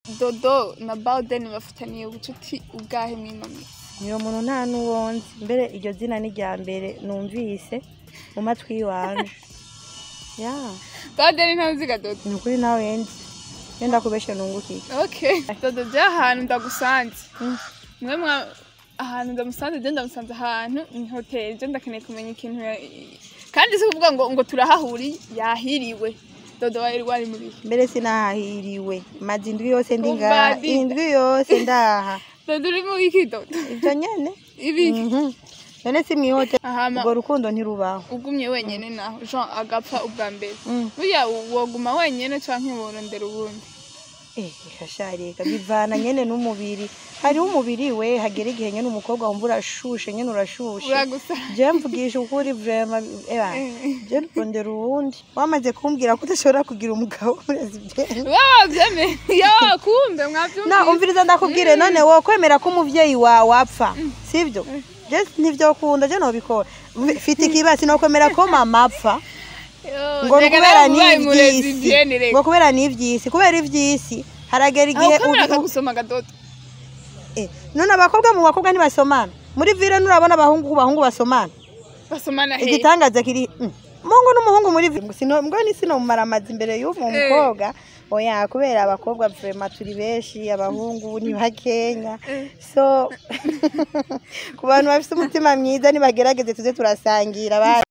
dodo na bawudeni bafitaniye ubucuti ubwahe mw'inomyi niyo muntu nta n'uwonzi mbere iryo zina ni irya mbere numvise mu matwi yiwanje ya bawudeni ntaziga dodo ni ukuri nawe nzi yenda kubeshe nungukiye okay dodo je ahantu ndagusanze Mm. mwe mwa ahantu ndamusanze je ndamusanze ahantu ni hoteli je ndakeneye kumenya ikintu ya- kandi si kuvuga ngo ngo turahahuriye yahiriwe dodo wari wari muri mbere sinahahiriwe maze indwi yose ndi Umva ngaha Dida. indwi yose ndaha dodo uri muri iki dodo ibyo nyene ibiki Mhm. none si mwihoteli ahama urwo rukundo ntirubaho ugumye wenyene naho jean agapfa ubwa mbere Mm. burya woguma wenyene canke worondera ubundi Eh, kashareka bivana nyene n'umubiri hariho umubiri we hagera igihe nyene umukobwa wumva urashushe nyene urashushe uragusa je mvugisha ukuri vrema eba Eh. je rondera uwundi wamaze kumbwira ko udashobora kugira umugabo urazivyemera wavyemeye yo kumbe mwavyumvise na umviriza ndakubwire none wo kwemera ko umuvyeyi wawe apfa sivyo je ntivyokunda je nobikora mfite ikibasi no kwemera ko mama apfa Yo, ngo reka kubera nawe ubaye umurezi n'ivyisi vyene reka. ngo kubera n'ivyisi kubera ivyisi haragera aho igihe kamera ubi- akagusoma gadodo Eh, none abakobwa mu bakobwa ntibasomana muri vile nurabona abahungu ku bahungu basomana basomana he igitangaza kiri mm, mungu n'umuhungu muri vile sino mbwo ni sino mumaramazi imbere y'uwo Eh. mukobwa oya kubera abakobwa vrema turi benshi abahungu ni bakenya Eh. so ku bantu bafite umutima mwiza nibagerageze tuze turasangira ba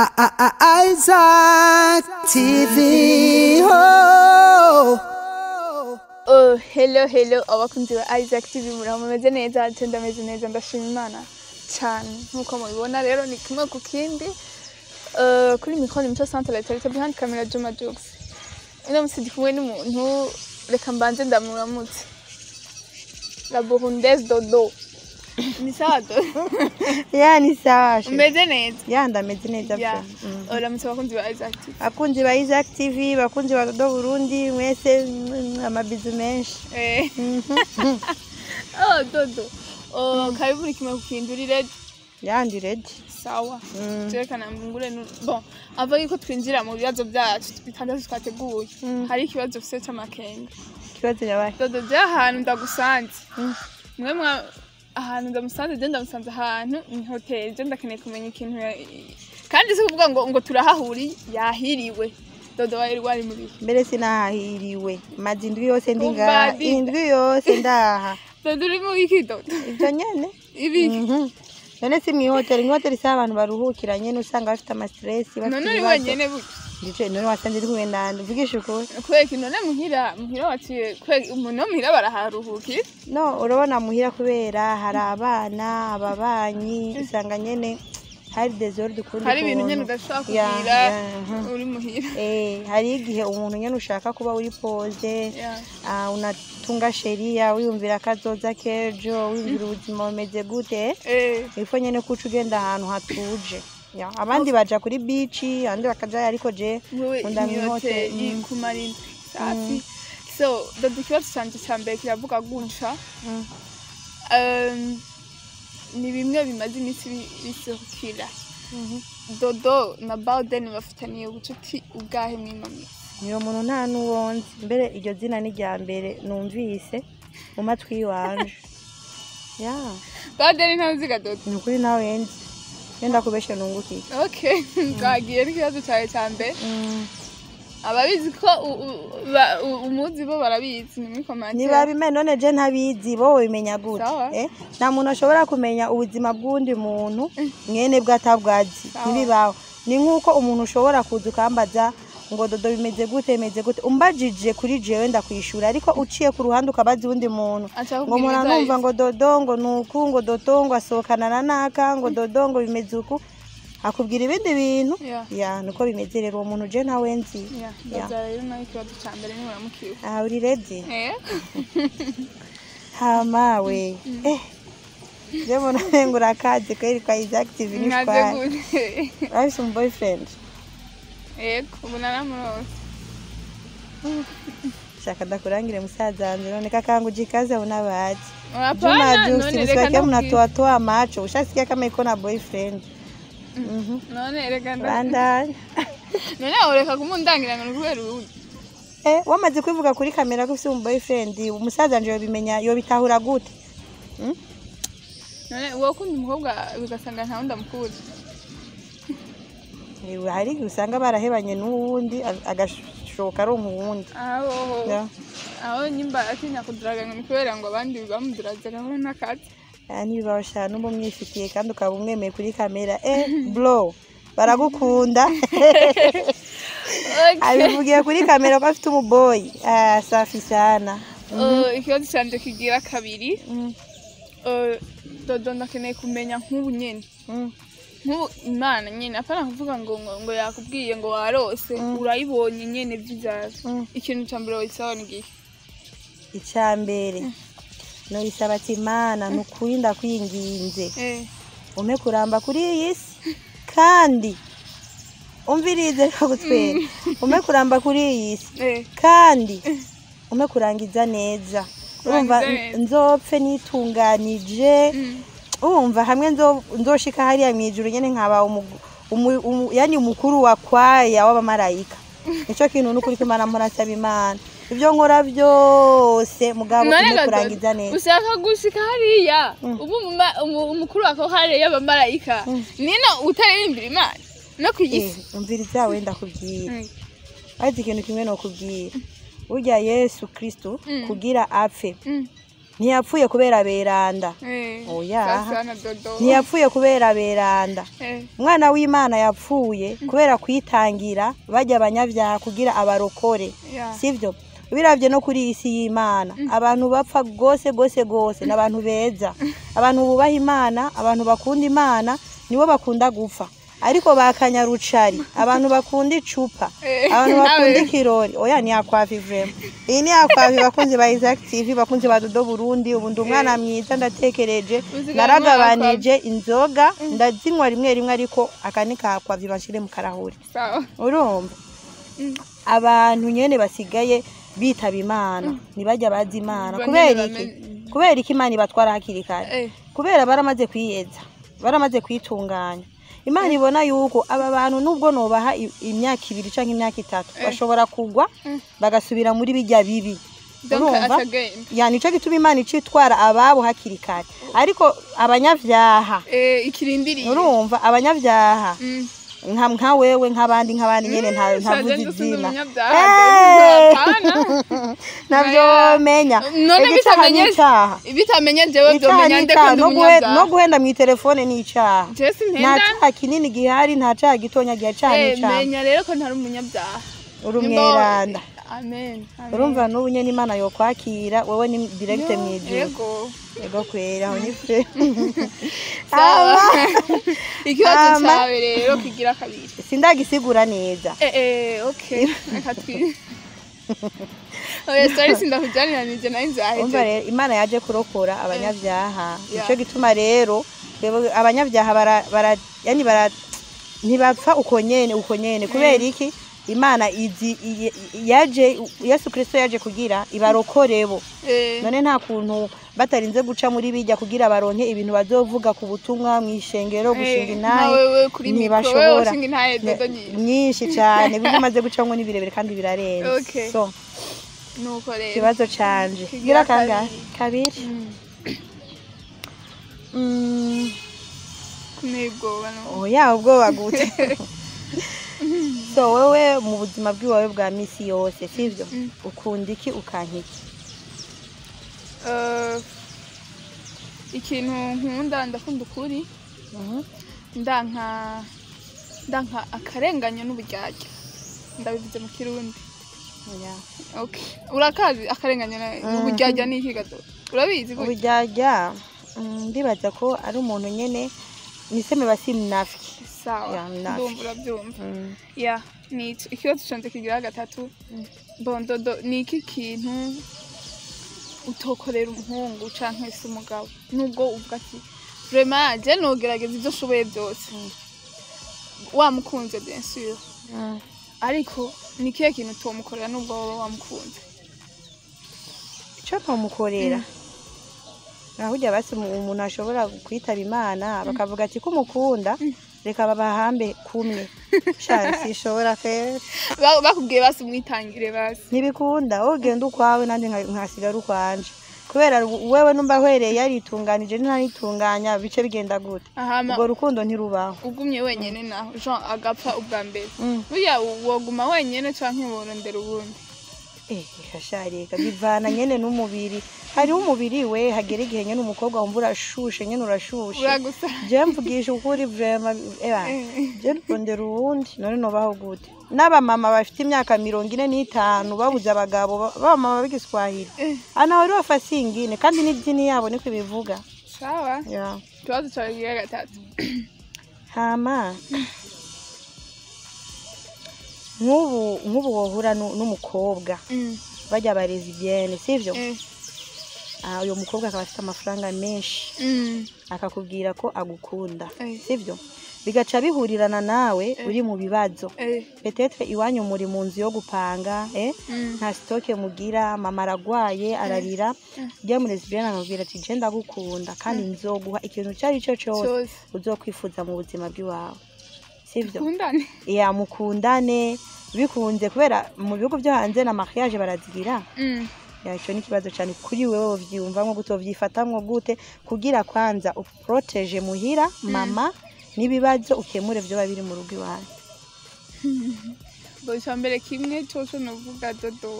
Isaac TV. Oh. Oh, hello hello abakunzi ba Isaac TV muraho mumeze neza je ndameze neza ndashima imana cyane nkuko mubibona rero ni kimwe ku kindi Eh, kuri mikoro ni mico centre tarite behind camera Juma Jux ino musi ndi kumwe n'umuntu reka mbanze ndamuramutse la burundaise dodo ni sawa dodo ya ni sawa she. umeze neza ya ndameze neza ya vrema Mm. uramutse abakunzi ba Isaac TV bakunzi ba Isaac TV bakunzi ba Dodo Burundi mwese mm, amabizu menshi eh Mhm. oh dodo oh karibu ni kimwe ku kindi uri ready yandi ready sawa Mm. turekana ngure nu bon ava yuko twinjira mu bibazo byacu bitandatu twateguye Mm. hari ikibazo ufise c'amakenga ikibazo yabaye dodo je ahantu ndagusanze Mm. mwe mwa ahantu ndamusanze je ndamusanze ahantu ni hoteli je ndakeneye kumenya ikintu ya- kandi si kuvuga ngo ngo turahahuriye yahiriwe dodo wari wari muri mbere sinahahiriwe maze indwi yose ndi Umva ngaha Dida. indwi yose ndaha dodo uri muri iki dodo ibyo nyene ibiki Mhm. none si mwihoteli mwihoteli si abantu baruhukira nyene usanga bafite amastresi bafite none uri ibibazo wenyene buke ndice none wasanze uri kumwe nande uvugisha ukuri kweki none muhira muhira waciye kweki umuntu wo muhira baraharuhukira no urabona muhira kubera hari abana ababanyi usanga nyene hari desordre ukundi hari ibintu kuntu. nyene udashobora Ya, kugira ya, mhm. uri muhira Eh, hari igihe umuntu nyene ushaka kuba uri pose Ya. ah, unatunga sheria wiyumvira akazoza kejo wiyumvira ubuzima bumeze gute Eh, ifo nyene kuca ugenda ahantu hatuje Ya, abandi baja kuri bici abandi bakajayo ariko je wewe nkunda ni mwihoteli hoteli Mm. ku marina safi so dodo ikibazo canje ca mbere kiravuga gutya Mm. Um, ni bimwe bimaze iminsi bi- bisohokera Mhm. dodo na bawudeni bafitaniye ubucuti ubwahe mw'inomyi niyo muntu nta n'uwonzi mbere iryo zina ni irya mbere numvise mu matwi yiwanje ya bawudeni ntaziga dodo ni ukuri nawe nzi yenda kubeshe nungukiye okay twagiye n'ikibazo cawe ca mbere Mm. ababizi ko u- u- ba- u- umuzi bo barabizi ni muri komante ntibabimenya none je ntabizi bo bimenya gute Sawa. eh? nta muntu ashobora kumenya ubuzima bw'undi muntu mwene bwe atabwazi Sawa. ntibibaho ni nk'uko umuntu ushobora kuza ukambaza ngo dodo bimeze gute bimeze gute umbajije kuri jewe ndakwishura ariko uciye ku ruhande ukabaza uwundi muntu Aca ngo akubwira muntu numva ibyo ngo dodo ngo nuku ngo dodo ngo asohokana na naka ngo dodo ngo bimeze uku akubwira ibindi bintu Ya. ya niko bimeze rero uwo muntu je ntawe nzi Ya, Ya. ndaza rero nawe ikibazo ca mbere nimuramukira aha uri redi Eh? hama we eh je mbona ngo urakaze kweri kwa Isaac TV nkaze nishwara gute urafise umu boyfriend yego ubu naramurose shaka ndakurangire musaza wanje none kakangu jikaze una baji Hapana, Juma Jux none reka nisikia ndakubwira. mnatoatoa macho ushasikia kama iko na boyfriend Mhm. none reka nda- bandanya none ureka kumundangira ngo ni kubera uwundi eh wamaze kwivuga kuri kamera ko ufite umu boyfriend umusaza nje yobimenya yobitahura gute none wowe ukunda umukobwa bigasanga nta wundi amukuzi Eh, hari igihe usanga barahebanye n'uwundi a- agashoka aronka uwundi aho Ya. aho nyimba atinya kuduraganya ni kubera ngo abandi bamuduragiraho n'akazi Ah, niba bashana uba umwifitiye kandi ukaba umwemeye kuri kamera eh bro baragukunda abivugiye kuri kamera ko afite umuboyi ah safi sana Eh, ikibazo canje kigira kabiri Mm, Eh, dodo ndakeneye kumenya nk'ubu nyene mm. nk'ubu imana nyene apana kuvuga ngo ngo, ngo yakubwiye ngo warose urayibonye nyene vy'ivyaro Mm. ikintu ca mbere woyisaba ni igihe icya mbere nobisaba ati imana ni ukuri ndakwinginze eh ume kuramba kuri iyi si kandi umvirize gutwera ume kuramba kuri iyi si eh kandi ume kurangiza neza urumva Kurangiza neza. nzopfe nitunganije mm. urumva hamwe nzo- nzoshika hariya mu ijuru nyene nkaba umu- umu- umu- yani umukuru wa kwaya w'abamarayika nico kintu n'ukuri ko imana murasaba imana ibyo nkora byose mugabo none ume gato kurangiza neza ushaka gushika hariya ubu umuma- umu- umukuru wako hariya y'abamarayika nino utaririmbira imana no ku Eh, isi umviriza wenda kubwira Mm. ariko ikintu kimwe no kubwira burya yesu kristo Mm. kugira apfe Mm. ntiyapfuye kubera beranda Eh, Oya. sasa na dodo ntiyapfuye kubera beranda Eh, umwana w'imana yapfuye kubera kwitangira bajya abanyabyaha kugira abarokore ya. sibyo biravye no kuri iyi si y'imana abantu bapfa gose gose gose ni abantu beza abantu bubaha imana abantu bakunda imana nibo bakunda gupfa ariko bakanyarucari abantu bakunda icupa Eh, abantu bakunda nawe. ikirori oya ni akwavi vrema iyi ni akwavi bakunzi ba Isaac TV bakunzi ba Dodo Burundi ubu ndi umwana mwiza ndatekereje Uzigamye naragabanije inzoga ndazinywa rimwe rimwe ariko aka ni ka akwavi bashire mu karahuri sawa urumva Mm. abantu nyene basigaye bitaba imana ntibajya bazi imana Banyene kubera iki bame- kubera iki imana ibatwara hakiri kare Eh, kubera baramaze kwiyeza baramaze kwitunganya imana ibona yuko aba bantu nubwo nobaha i- imyaka ibiri canke imyaka itatu Eh. bashobora kugwa Mm. bagasubira muri bijya bibi donc urumva atagenda ya nico gituma imana icitwara ababo hakiri kare ariko abanyavyaha Eh, ikirindiriye urumva abanyavyaha Mm. nka nka wewe nk'abandi nk'abandi nyene nta Mm, ntavuze shaje ndusize izina umunyabyaha, Eh! hapana. navyo Oya. menya none Igicaha bitamenye n'icaha bitamenye jewe Icaha vyomenya nde n'icaha kundi no guhe- no umunyabyaha guhenda mw'iterefone n'icaha jesi nta ntenda caha kinini gihari nta caha gitonya gihe caha Eh, n'icaha menya rero ko ntari umunyabyaha uri Nimba- umweranda amen amen. urumva n'ubu nyene imana yokwakira wewe ni direct Yo, mw'ijuru yego yego kwera aho ni fe sawa ikibazo Ama. cawe rero kigira kabiri sindagisigura neza eh eh okay reka twi oya sorry sindakujaniranije nayo umva nzaheje rero imana yaje kurokora abanyabyaha Yeah. nico gituma rero twebwe abanyabyaha bara, bara yani bara ntibapfa uko nyene uko nyene kubera iki imana izi i- i- yaje yesu kristo yaje kugira ibarokorebo eh none nta kuntu batarinze guca muri bijya kugira baronke ibintu bazovuga ku butumwa mu ishengero gushinga intahe wewe kuri mikro wewe ntibashobora ushinga intahe dodo nyinshi nyinshi cyane ibyo umaze gucamo ni birebire kandi birarenze Okay. so nuko rero ikibazo canje Kigira kigira kangahe kabiri Mm, Mm, kunebwoba no oya ubwoba gute so wewe mu buzima bw'iwawe bwa misi yose sivyo Mm. ukunda iki ukanka iki Eh, ikintu nkunda ndakunda ukuri Mhm. ndanka ndanka akarenganyo n'uburyarya ndabivuze mu kirundi Oya. okay urakazi akarenganyo na- n'uburyarya ni iki gato urabizi gutya? uburyarya mm, ndibaza ko ari umuntu nyene niseme basi mnafiki sawa Ya, mnafiki. ndumva urabyumva Mm. ya ni ico ikibazo canje kigira gatatu bondodo ni iki kintu utokorera umuhungu canke se umugabo nubwo uvuga ati vraiment je nogerageza ivyo nshoboye byose wamukunze bien sûr Mm. ariko ni ikihe kintu utomukorera nubwo wowe wamukunze ico ntomukorera ahujya basi umu- umuntu ashobora kwitaba imana bakavuga ati ko umukunda reka babahambe kumwe sha sishobora pe Ba- bakubwiye basi umwitangire basi ntibikunda wowe ugenda ukwawe nanjye nka- nkasigara ukwanje kubera wewe numva hwereye yaritunganije ntanitunganya bice bigenda gute ahama ubwo rukundo ntirubaho ugumye wenyene naho jean agapfa ubwa mbere Mm. burya woguma wenyene canke worondera ubundi Eh, kasharika bivana nyene n'umubiri hariho umubiri we hagera igihe nyene umukobwa wumva urashushe nyene urashushe uragusa je mvugisha ukuri vrema eba Eh. je rondera uwundi none nobaho gute n'abamama bafite imyaka mirongo ine n'itanu babuze abagabo ba- b'abamama b'igiswahili Eh. ana wari wafasi ingine kandi n'idini yabo niko ibivuga sawa ya ikibazo cawe kigira gatatu hama nk'ubu nk'ubu wohura nu- n'umukobwa Mm, bajya barezi byene sivyo eh, Ah, uyo mukobwa akaba afite amafaranga menshi mm, akakubwira ko agukunda Eh. sivyo bigaca bihurirana nawe uri mu bibazo eh, petetre iwanyu muri mu nzu yo gupanga eh? mm, nta sitoke mugira mama aragwaye ararira rya muri lesbienne akamubwira ati je ndagukunda kandi nzoguha ikintu icyo ari cyo cyose cyose uzokwifuza mu buzima bw'iwawe sivyo kundane ya mukundane bikunze kubera mu bihugu byo hanze na mariage barazigira Mm, ya icyo ni ikibazo cyane kuri wewe uvyumvamwo gute uvyifatamwo gute kugira kwanza uproteje muhira mama n'ibibazo ukemure vyoba biri mu rugo iwanyu bo icya mbere kimwe cyose nuvuga dodo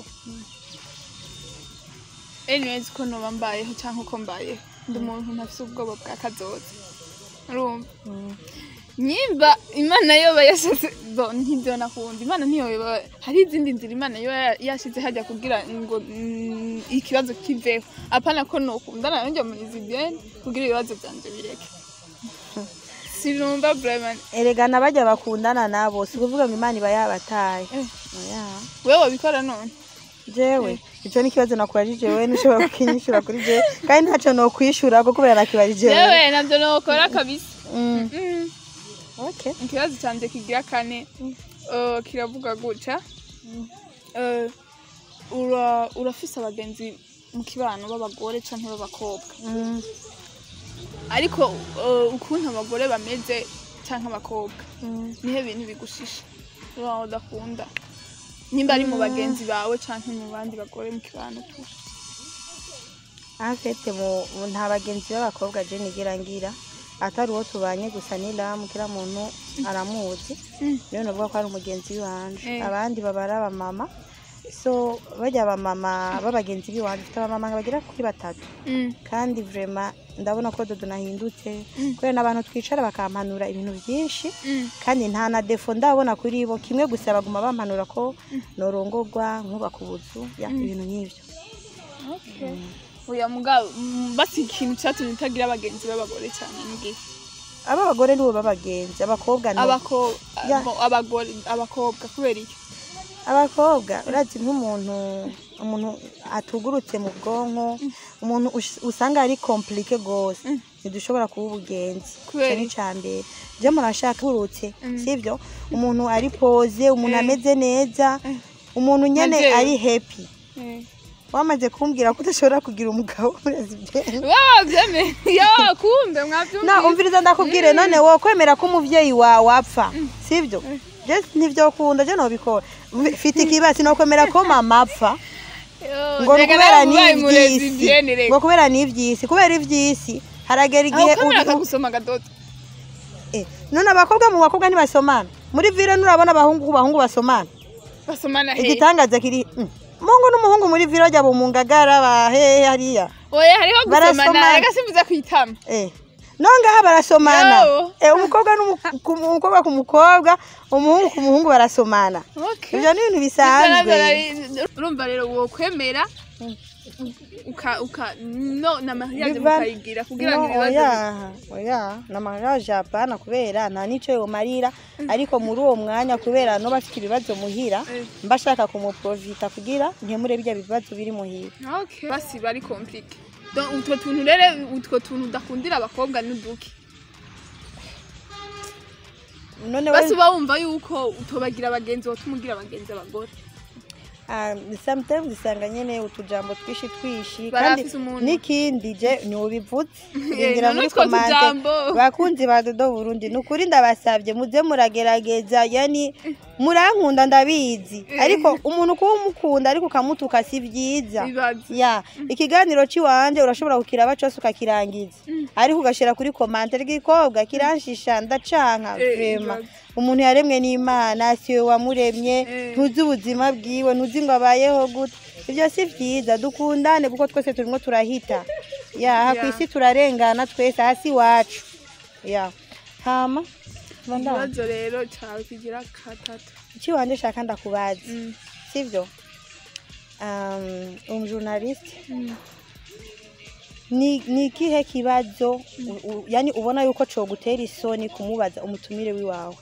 anyways ko noba mbayeho cyangwa uko mbayeho ndi umuntu ntafite ubwoba bwa kazoza urumva nyimba imana yoba yashize bo ntibyo nakunda imana ntiyoba hari izindi nzira imana yoba ya- yashize hajya kugira ngo mm, ikibazo kiveho apana ko nokundana nanjye muri zibiyeni kugira ibibazo byanje bireke sinumva vraiment eregana bajya bakundana nabo si kuvuga ngo imana iba yabataye Eh. Oya. wewe wabikora none jewe icyo ni ikibazo nakubajije wewe ntushobora kukinyishyura kuri jewe kandi ntacyo nokwishura ko kubera nakibajije wewe yewe nabyo nokora kabisa Mm, Mm. okay. ikibazo cyanjye kigira kane eh, kiravuga gutya Eh, ura- urafise abagenzi mu kibano b'abagore canke b'abakobwa Mm, ariko eh, ukuntu abagore bameze canke abakobwa mm. nihe bintu bigushisha uraho udakunda nimba ari mu bagenzi bawe canke mu bandi bagore mu kibano tu afete mu mu- nta bagenzi b'abakobwa je nigira ngira atari uwo tubanye gusa ni lamu kila muntu aramuzi Mm. niyo navuga ko ari umugenzi w'iwanje Eh. abandi baba ari abamama so bajya abamama b'abagenzi b'iwanje mfite abamama bagera kuri batatu Mm. kandi vrema ndabona ko dodo nahindutse kubera n'abantu twicara bakampanura ibintu byinshi Mm. kandi nta na defo ndabona kuri bo kimwe gusa baguma bampanura ko norongorwa nkubaka ubuzu ya ibintu nk'ibyo Okay. Oya mugabo mm, basi ikintu cyatumye utagira abagenzi b'abagore cyane ngiye aba bagore nibo b'abagenzi abakobwa no abakobwa Ya. abagore abakobwa kubera iki abakobwa urazi nk'umuntu umuntu atugurutse mu bwonko umuntu ush- usanga ari komplike gose ntidushobora kuba ubugenzi Kubera icyo ni iki? icya mbere je murashaka urutse Mm. sivyo umuntu ari poze umuntu Eh. ameze neza umuntu nyene Nka jewe. ari happy Eh. wamaze kumbwira ko udashobora kugira umugabo murazibyemera Wow, byeme yo kumbe mwabyumvise na umviriza ndakubwire none wowe kwemera ko umuvyeyi wawe apfa sivyo je ntivyokunda je nobikora mfite ikibasi no kwemera ko mama apfa Yo, ngo reka kubera nawe ubaye umurezi n'ivyisi byene reka. ngo kubera n'ivyisi kubera ivyisi haragera aho igihe kamera ubi- akagusoma gadodo Eh, none abakobwa mu bakobwa ntibasomana muri vile nurabona abahungu ku bahungu basomana basomana he igitangaza kiri mm. mungu n'umuhungu muri vile bajya mu ngagara bahehe hariya oya hariho gusomana Barasomana. reka simvuze kwitama Eh. no ngaha barasomana Yo. eh, umukobwa n'umu- ku- umukobwa ku mukobwa umuhungu ku muhungu barasomana okay ivyo ni ibintu bisanzwe urumva rero wokwemera uka uka no na mariage Biva- mukayigira kugira ngo No, ibibazo oya oya na mariage hapana kubera nta nico yomarira ariko muri uwo mwanya kubera no bafite ibibazo muhira Eh. mba shaka kumuprovita kugira nkemure bijya bibazo biri muhira okay basi bari complique donc utwo tuntu rero utwo tuntu udakundira abakobwa n'uduki none basi we uba wumva yuko utobagira abagenzi watuma ugira abagenzi abagore Ah, sometimes usanga nyene utujambo twishi twishi Barafise kandi umuntu. n'ikindi je ntiwubivutse Eh, Ingira none muri utwo komante tujambo. bakunzi ba dodo burundi ni ukuri ndabasabye muze muragerageza yani murankunda ndabizi ariko umuntu kuba umukunda ariko ukamutuka si byiza Bibaza. ya ikiganiro cy'iwanje urashobora kukiraba cyose ukakirangiza ariko ugashyira kuri komante rw'ikobwa kiranshisha ndacanka Eh, vrema bibaza. umuntu yaremwe n'imana si we wamuremye Eh. ntuzi ubuzima bwiwe ntuzi ngo abayeho gute ibyo si byiza dukundane kuko twese turimo turahita ya aha ku Ya. isi turarengana twese hasi iwacu ya hama bandana ikibazo rero cyawe kigira katatu ikiwanje shaka ndakubaza Mm. sivyo um, umujournaliste Mm. ni ni ikihe kibazo u- u- yani ubona yuko cogutera isoni kumubaza umutumire wiwawe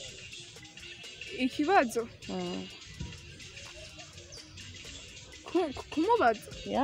ikibazo mm. ku- ku- kumubaza ya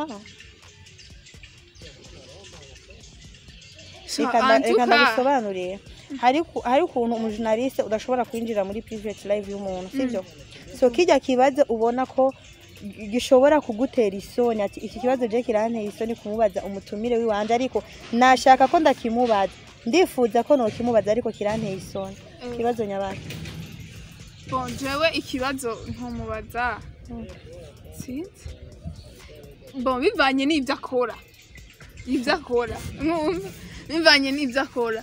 Sha, reka nda- reka antuka, ndabisobanurire hari ku- hari ukuntu umujournaliste udashobora kwinjira muri private live y'umuntu sivyo so kijya kibazo ubona ko gi- gishobora kugutera isoni ati iki kibazo je kiranteye isoni kumubaza umutumire wiwanje ariko nashaka ko ndakimubaza ndifuza ko nokimubaza ariko kiranteye isoni Eh. kibazo nyabaki bon jewe ikibazo ntumubaza Mm. sinzi bon bivanye n'ibyo akora ibyo akora mwumva bivanye n'ibyo akora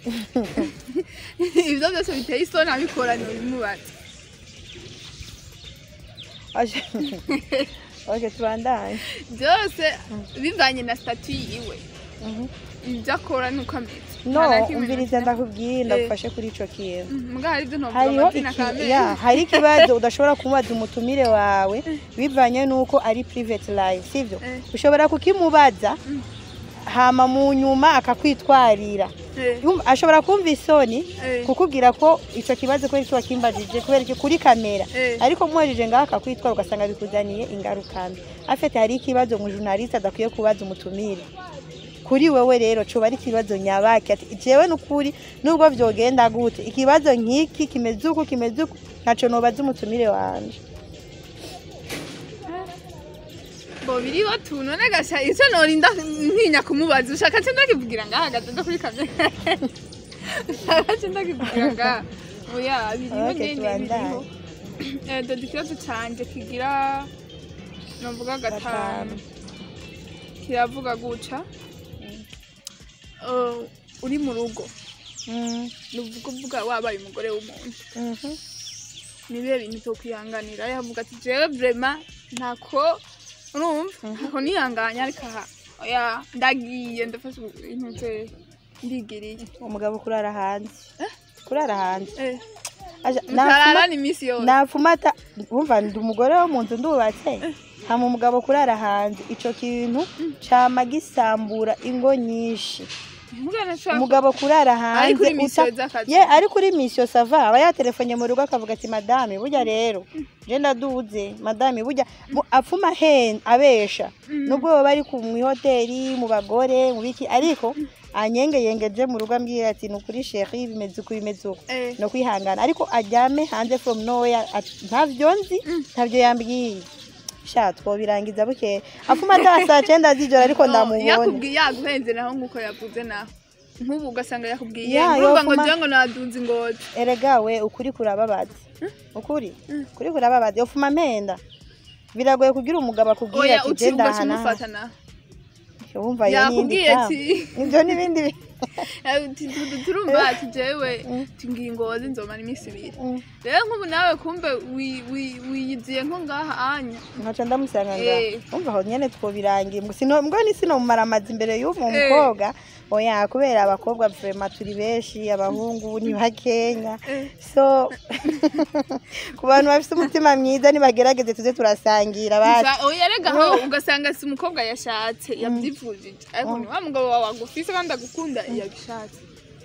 ibyo byose biteye isoni abikora ntibimubaza Aje- ok tubandanye byose bivanye na statu yiwe Mhm. ibyo akora nuko ameze no Nta na kimwe umviriza ntagira. ndakubwiye ndagufashe kuri ico kintu Mm, mbwa hari ibyo ntovuga hariho amazina iki- kamere ya, hari ikibazo udashobora kumubaza umutumire wawe bivanye n'uko ari private live sivyo Eh. ushobora kukimubaza hama mu nyuma akakwitwarira Eh, Yumva- ashobora kumva isoni Eh. kukubwira ko ico kibazo kubera iki wakimbajije kubera iki kuri kamera Eh. ariko muhejeje ngaho akakwitwara ugasanga bikuzaniye ingaruka mbi afite hari ikibazo mu journaliste adakwiye kubaza umutumire kuri wewe rero coba ari ikibazo nyabaki ati jewe nukuri nubwo vyogenda gute ikibazo nk'iki kimeze uku kimeze uku ntaco nobaza umutumire wanje bo biriho tu none gasha icyo norinda ntinya kumubaza ushaka cyo ndakivugira ngaha hagati no kuri kamera ushaka cyo ndakivugira ngaha oya biriho Okay, nyene tubandanye. biriho Eh, dore ikibazo canje kigira novuga gatanu Gatanu. kiravuga guca Eh, uri mu rugo Mm, nuvuga uvuga wabaye umugore w'umuntu mhm. nibihe bintu byo kwihanganira yavuga ati jewe vrema ntako urumva ntako nihanganya ariko aha oya ndagiye ndafashe ibintu bye ndigiriye umugabo kurara hanze kurara hanze eh Aja, mutarara nafuma- ni iminsi yose nafumata wumva ndi umugore wo mu nzu ndubatse hama umugabo kurara hanze ico kintu cama gisambura ingo nyinshi mugana shaka umugabo kurara hanze Ari kuri mission uta- z'akazi. ye ari kuri misiyo sava aba yatelefonye mu rugo akavuga ati madame burya rero je ndaduze madame burya mu- apfuma hen abesha nubwo baba bari ku mwihoteli mu bagore mu biki ariko anyengeyengeje mu rugo ambwira ati ni ukuri sheri bimeze uku bimeze uku eh no kwihangana ariko aryame hanze from nowhere ati, ntavyo nzi ntavyo yambwiye sha twobirangiza bukeye afuma ata saa cenda z'ijoro ariko no, ndamubona yakubwiye yaguhenze naho nkuko yavuze naho nk'ubu ugasanga yakubwiye Ya, urumva ngo yofuma- jya ngo nadunze ingozi erega we ukuri kurababaza ukuri ukuri kurababaza yofuma mpenda biragoye kugira umugabo akubwira oya ati uti je ndahana ugacumufata naho wumva iyo n'indi yakubwiye kama. ati ivyo n'ibindi bi- Eh, tu- tu- tu- turumva ati jewe tingiye ingozi nzomara iminsi ibiri Mm. rero nk'ubu nawe kumbe wi- wi- wiyiziye nko ngaha anya nkaca ndamusanga nga Eh. umva aho nyene twobirangiye Ngo sino mbwo ni sino mumaramaza imbere y'uwo Eh. mukobwa oya kubera abakobwa vrema turi benshi abahungu ni bakenya Eh. so ku bantu bafite umutima mwiza nibagerageze tuze turasangira basi Gusa oya rega aho ugasanga si umukobwa yashatse yabyivujije ariko ni wa mugabo wawe agufise kandi agukunda yabishatse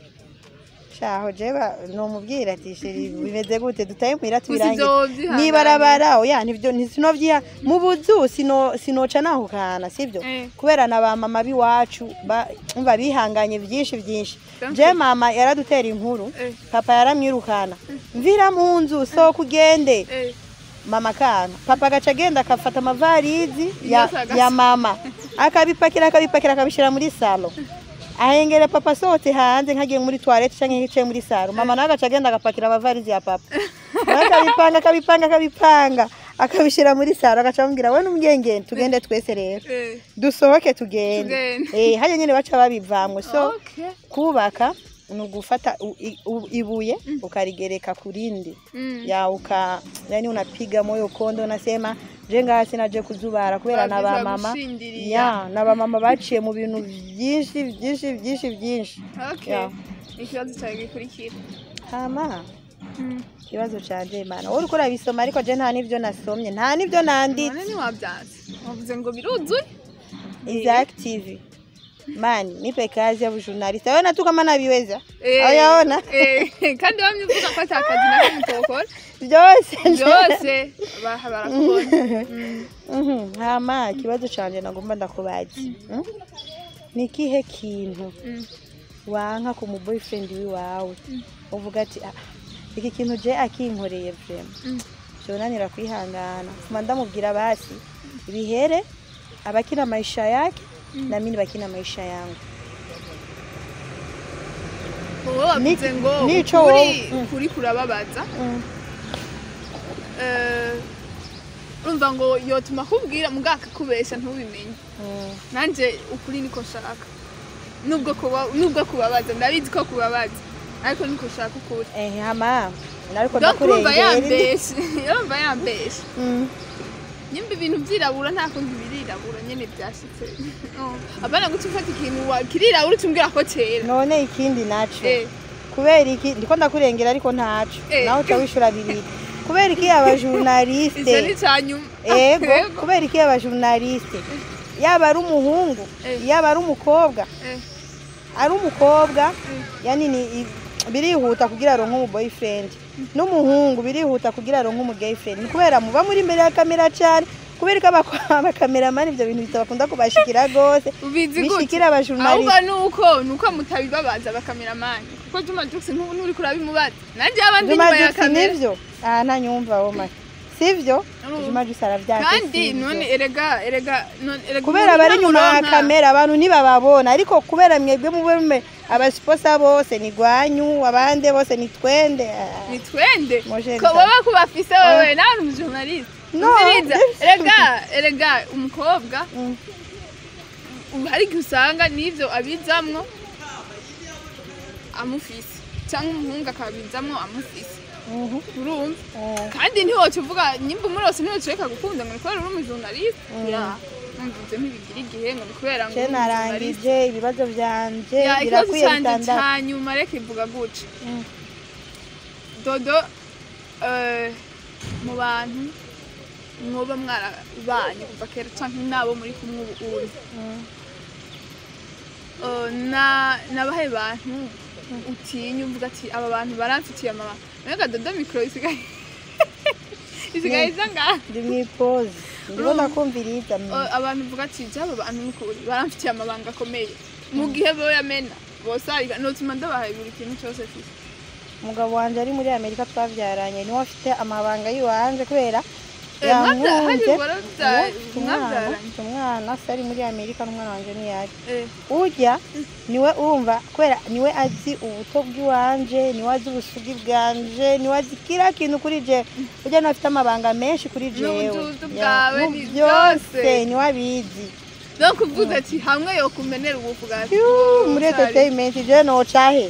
shaho jeba nomubwira ati sheri bimeze gute dutaye muhira Gusa tubirangize ivyo vyihanganira. nibarabara oya nivyo ntisinobyiha mu buzu sino sinoca nahukana sivyo Eh. kubera na ba mama biwacu ba- umva bihanganye byinshi byinshi Donc- je mama yaradutera inkuru Eh. papa yaramwirukana mvira mu nzu sohoka ugende Eh, mama akanga papa agaca agenda akafata amavarizi ya, Yose agasa- ya mama akabipakira akabipakira akabishyira muri salo ahengera papa asohotse hanze nkagiye muri toilette cyangwa yicaye muri salo mama nawe agaca agenda agapakira amavarizi ya papa nawe akabipanga akabipanga akabipanga akabishyira muri salo agaca amubwira we n'umugengeni tugende twese rero Eh, dusohoke tugende Tugende. eh hajya nyine baca babivamwe so okay. kubaka ni ugufata u- i- u- ibuye ukarigereka ku rindi Mm. ya uka yani unapiga moyo konde unasema je ngaha sinaje kuzubara kubera na Babiza bamama gushindiriya. ya na bamama baciye mu bintu byinshi byinshi byinshi byinshi Okay. Ya. ikibazo cyawe gikurikira hama Mm. ikibazo canje mana wowe uriko urabisoma ariko je nta n'ivyo nasomye nta n'ivyo nanditse none ntiwabyanze wavuze ngo biruzuye is active mani nipe kazi ya bujurnaliste wewe tu kama naviweza Eh, ayaona eh, kandi wamye uvuga ko ata kazi na kamwe utokora byose byose ba- barakubona Mm. Mhm, hama ikibazo canje nagomba ndakubaza Mm? ni ikihe kintu Mm. wanka ku mu boyfriend wiwawe uvuga ati "Ah, iki kintu je akinkoreye vrema Mm. vyonanira kwihangana fuma ndamubwira basi bihere abakina maisha yake na mimi bakina maisha yangu wowe wavuze Ni- ngo nico ukuri wowe- Mm. ukuri kurababaza Mm. Eh, urumva ngo yotuma akubwira mugabo akakubesha ntubimenye Mm. nanjye ukuri niko nshaka nubwo kuba nubwo kubabaza ndabizi ko kubabaza ariko niko nshaka ukuri Eh, hama nariko donc urumva ndakurengera yambeshe urumva yambeshe Mm. nyimba ibintu byirabura nta kundi birirabura nyene byashitse Oh, abana guca ufata ikintu wa- kirirabura ucumbwira ko cera none ikindi naco Eh, kubera iki ndiko ndakurengera ariko ntaco Eh. nawe uca wishura bibiri kubera iki ivyo ni abajurnaliste icanyuma ego kubera iki abajurnaliste yaba ari umuhungu Eh. yaba ari umukobwa Eh, ari umukobwa yani ni i- birihuta kugira aronke umu boyfriend n'umuhungu birihuta kugira aronke umu girlfriend ni kubera muba muri imbere ya kamera cyane kubera ko abako- abakameramani ibyo bintu bitabakunda kubashikira gose ubizi gute bishikira abajurnaliste ahubwo nuko nuko mutabibabaza bakameramani kuko Juma Jux ntubu nturi kurabimubaza nanjye abandi Juma inyuma ya Jux kamera nivyo aha ntanyumva woma sivyo Mm. Juma Jux aravyake kandi sivyo. none erega erega none erega kubera umuntu bari inyuma ya ntamuronka. kamera abantu ntibababona ariko kubera mwebwe mube mume abasiposa bose ni gwanyu abande bose ni twende Ah. ni twende Moshe ko Rita. baba kubafise wewe nawe uri umujournaliste No, Umviriza, ndabifise. erega erega umukobwa Mm. ubu hari igihe usanga n'ivyo abizamwo amufise cyangwa umuhungu akabizamwo amufise Mhm. urumva Eh. kandi ntiwoca uvuga nyimba umuri wose ntiwoca ureka gukunda ngo ni kubera uri umujournaliste Mm. ya numvise ntibigira igihe ngo ni kubera ngo Je uri umujournaliste narangije ibibazo vyanje ya ikibazo birakwiye canje bitandatu ca nyuma reka ivuga guca Mm. dodo eh, mu bantu mwoba mwarabanye kuva kera canke nabo muri kumwe ubu uri Mm. Eh, na nabahe bantu utinya uvuga ati aba bantu baramfitiye amabanga mbega dodo mikoro isigaye isigaye iza ngaha ndi mwipozi ndibona kumviriza Eh, abantu uvuga ati jya aba bantu n'ukuri baramfitiye amabanga akomeye mu gihe bo yamena bose ariko notuma ndabahaye buri kintu cyose mfise umugabo wanje ari muri amerika twavyaranye niwe afite amabanga yiwanje kubera Eh, mwabya- hari yankunze waravya- Uwo mfite umwana mwabyaranye mfite umwana se ari muri amerika n'umwana wanje ntiyari Eh, urya niwe urumva kubera niwe azi ubuto bw'iwanje niwe azi ubusugi bwanje niwe azi kila kintu kuri je urya niwe afite amabanga menshi kuri jewe N'ubududu Ya, bwawe mu ni byose byose. niwe abizi donc uvuze ati hamwe yo kumenera ubufu bwa Yuuu, muri entertainment je nocahe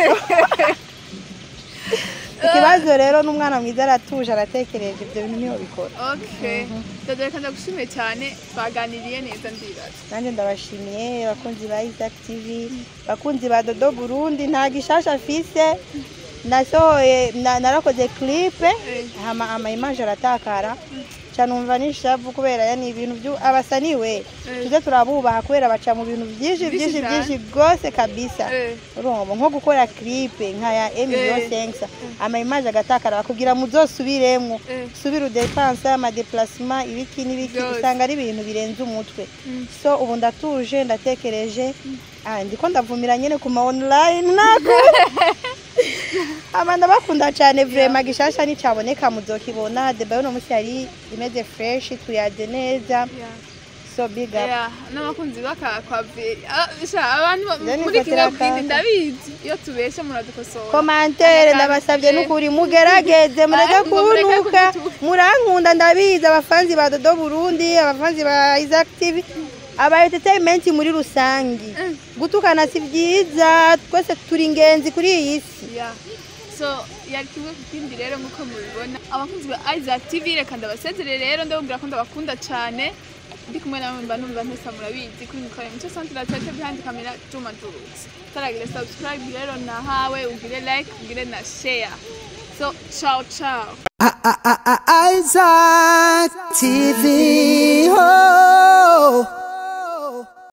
ikibazo rero n'umwana mwiza aratuje aratekereje ibyo bintu niho bikora okay dodo reka ndagushimiye cyane twaganiriye neza ndibaza nanjye ndabashimiye abakunzi ba Isaac TV abakunzi ba Dodo Burundi nta gishasha afise nasohoye na- narakoze clip Eh. hama ama image aratakara canumva nishavu kubera yani ibintu byu abasaniwe tuze turabubaha kubera baca mu bintu byinshi Byinshi byinshi cyane. byinshi gose kabisa Eh. urumva nko gukora clip nka ya Emilio Eh. Sensa ama image agatakara bakubwira muzosubiremwo Eh. subira udepanse amadeplasement ibiki n'ibiki Byose. usanga ari ibintu birenze umutwe Mm. so ubu ndatuje ndatekereje ah, ndiko ndavumira nyene ku ma online nako aba ndabakunda cyane vrema gishasha nicaboneka muzokibona deba uno munsi yari imeze fresh tuyaze neza so big up Yeah, n'abakunzi bakakwavi abantu ba- Then muri ifatira kimwe bwindi akaka. ndabizi iyo tubeshe muradukosora komantere Akaka- ndabasabye eh, n'ukuri mugerageze mureke Ah, ngo mureke kuntuka kudutuka. murankunda ndabizi abafanzi ba dodo burundi abafanzi ba isaac tv aba entertainment muri rusangi Mm. gutukana si byiza twese turi ingenzi kuri iyi si Yeah. so yari kimwe ku kindi rero nk'uko mubibona abakunzi ba isaac tv reka ndabasezere rero ndababwira ko ndabakunda cyane ndi kumwe nawe mba numva ntesa murabizi kuri mikoro muco santire tete behind camera juma jurutse utaragira subscribe rero nahawe ugire like ugire na share so ciao ciao Isaac TV. Oh.